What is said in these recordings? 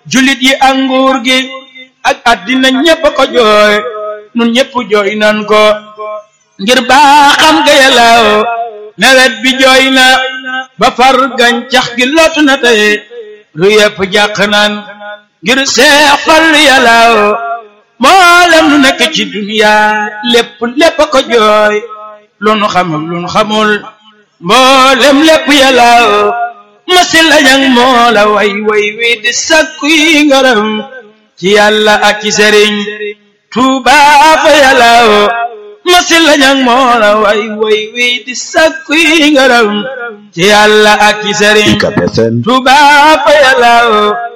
julit yi ak nguur gi ak àddina ñépp a ko jooy nun ñépp jooy nan ko ngir baaxam ga yàllaaw nawet bi jooy na ba far gàncax gi lootu na tey lu yépp jàq naan ngir seex fal yàllaaw mboolem lu nekk ci duniya lépp lépp a ko jooy lu nu xamul lu nu xamul mboolem lépp yàllaaw masi lañang moo la way way wi di sakku yi ngaram ci yàlla ak ci sëriñ Tuuba fa yàllaaw masi lañang moo la way way wi di sakku yi ngaram ci yàlla ak ci sëriñ Tuuba fa yàllaaw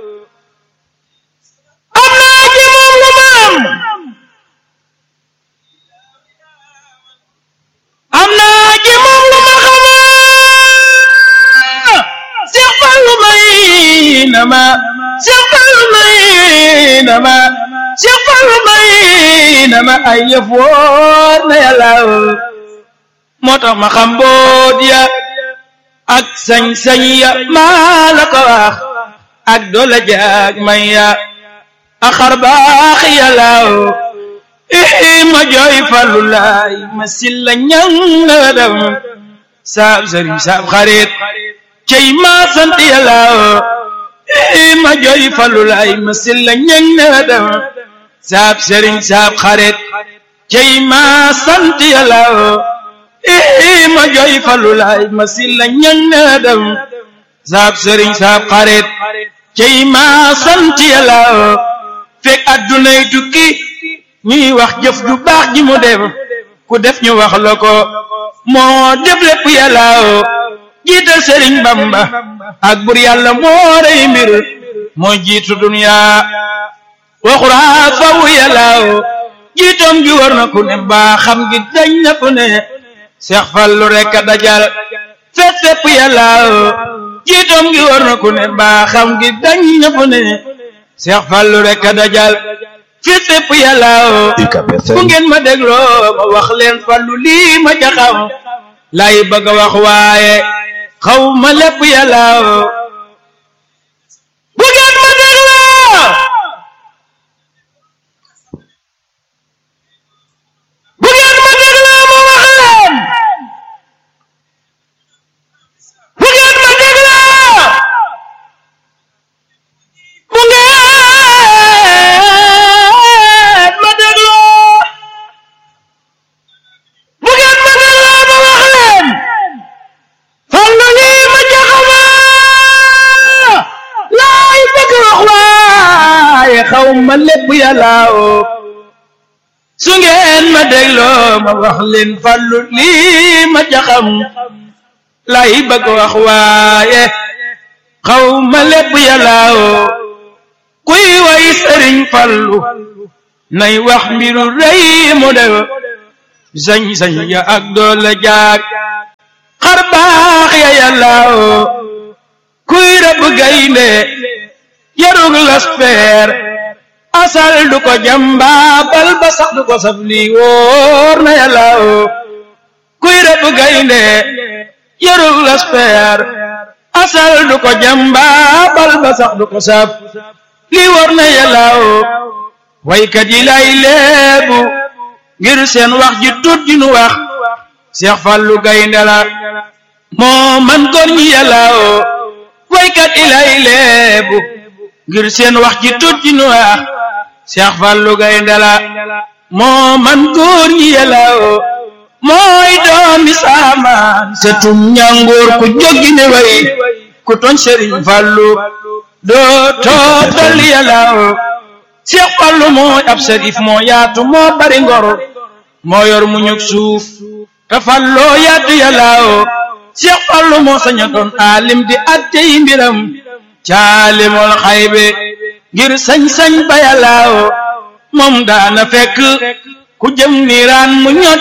am naa ci moom lu maam am naa ci moom lu ma xamaa Seex Fallu may na ma Seex Fallu may na ma Seex Fallu may na ma ay yëf wóor na yàlla moo tax ma xam boot ya ak sañ-sañ ya maa la ko wax ak doole jaag may ya ak xar baax yàlla ii ma jooy Fallu laay ma silla ñang na dem saab sëriñ saab xarit cey ma sant yàlla ii ma jooy Fallu laay ma silla ñang na dem saab sëriñ saab xarit cey ma sant yàlla ii ma jooy Fallu laay ma silla ñang na dem saab sëriñ saab xarit cey ma sant yàlla fekk addunay tukki ñuy wax jëf ju baax ji mu def ku def ñu wax la ko moo def lépp yàlla jiital sëriñ bamba ak bur yàlla moo rey mbir moo jiitu dunya waxuraa faw yàlla jiitoom gi war na ku ne baa xam gi dañ na ku ne seex fallu rekk a dajal fet fépp yàlla jiitoom gi war na ku ne baa xam gi dañ na ku ne seex fallu rekk a dajal fit fépp yàlla bu ngeen ma dégloo ma wax leen fallu lii ma jaxam lay bëgg a wax waaye xaw ma lépp yàlla bu ngeen ma dégloo bu ngeen ma dégloo ma wax leen bu ngeen ma dégloo bu ngeen ma dégloo bu ngeen ma dégloo ma wax leen fallu lii ma jaxama laay bëgg wax waaye xaw ma lépp yàlla su ngeen ma dégloo ma wax leen fallu lii ma jaxam laay bëgg wax waaye xaw ma lépp yàlla kuy way sëriñ fallu nay wax mbiru rëy mu def sañ-sañ ya ak doole jaag xar baax ya yàlla kuy rëbb gaynde yarug laspeer asal du ko jamba bal ba sax du ko saf lii wóor na yàlla kuy rëbb gaynde yarug laspeer asal du ko jamba bal ba sax du ko saf lii wóor na yàlla waykat yi lay leebu ngir seen wax ji tut ji nu wax Seex Fallu gaynde la moo man góor ñi yàlla waykat yi lay leebu ngir seen wax ji tut ji nu wax Seex Fallu gaynde la moo man góor ñi yàlla mooy doomi saamaan setum ñangoor ku jógi ne way ku toñ Sëriñ Fallu doo tootal yàlla Seex Fallu mooy ab sërif moo yaatu moo bari ngor moo yor mu ñug suuf te falloo yaatu yàlla Seex Fallu moo saña doon aalim di atte yi mbiram caalimul xaybe ngir sañ-sañ ba yàlla moom daana fekk ku jëm niiraan mu ñot